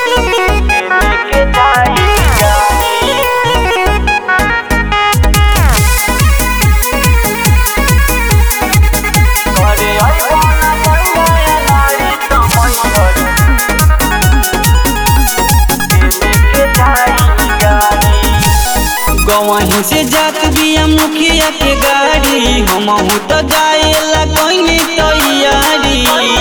लेके जाई गाड़ी घरे आइबो ना गइया नारी तमन लेके जाई गाड़ी गवही से जात बिया मुखिया के गाड़ी हमहू तो जाएला कहीं तैयारी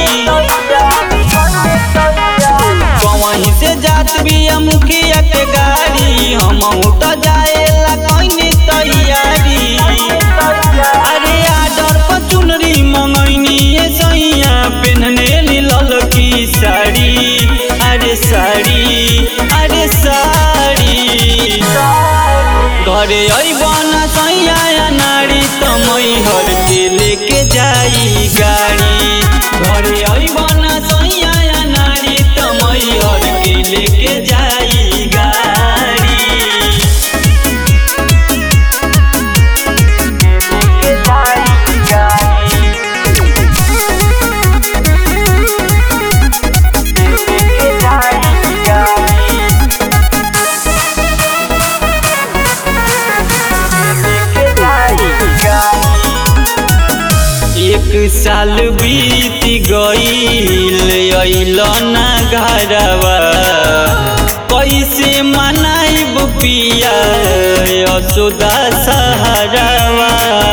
गवही से जात बिया मुखिया के गाड़ी हमहू तो जाएला कहीं तैयारी अरे आडर पर चुनरी मंगैनी ये सैया पेन्हने लीलल की साड़ी अरे साड़ी अरे साड़ी घरे अइबन सैया नारी तमई हर के लेके जाई गाड़ी घरे अइबन सैया नारी तमई हर के लेके जाई गाड़ी लेके जाई गाड़ी लेके जाई गाड़ी लेके जाई गाड़ी एक साल बीत गईल अइल ना घरवा कैसे मनाइब पिया यशोदा सहारावा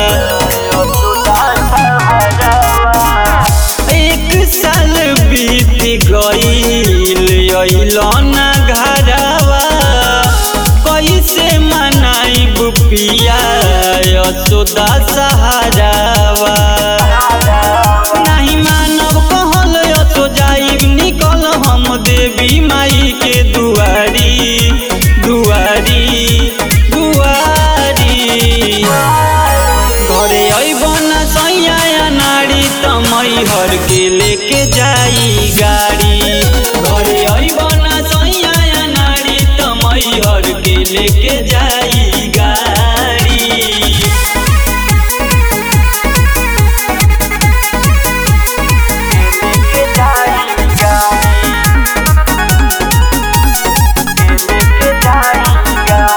एक साल बीत गईल अइल ना घरवा कैसे मनाइब पिया यशोदा सहारावा नहीं मानव कहल तो जाइब निकल हम देवी माई के दुआरी दुआरी दुआरी घरे अइबन सैया नारी तमई हर के लेके जाई गाड़ी घरे अइबन सैया नारी तमई हर के लेके जाई गाड़ी लेके जाई गाड़ी लेके जाई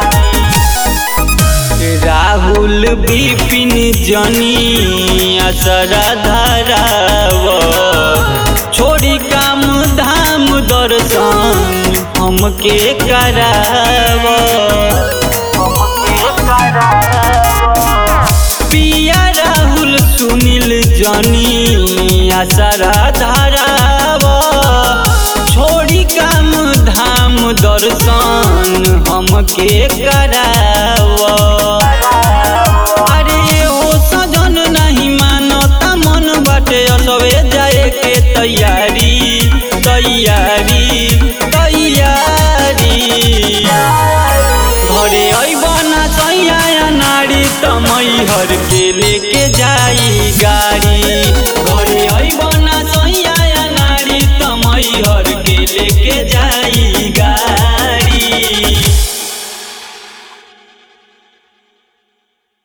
गाड़ी राहुल विपिन जनी असरा धराव छोड़ी काम धाम दर्शन हमके कराव पिया राहुल सुनील जनी असरा धराव छोड़ी काम धाम दर्शन हमके कराव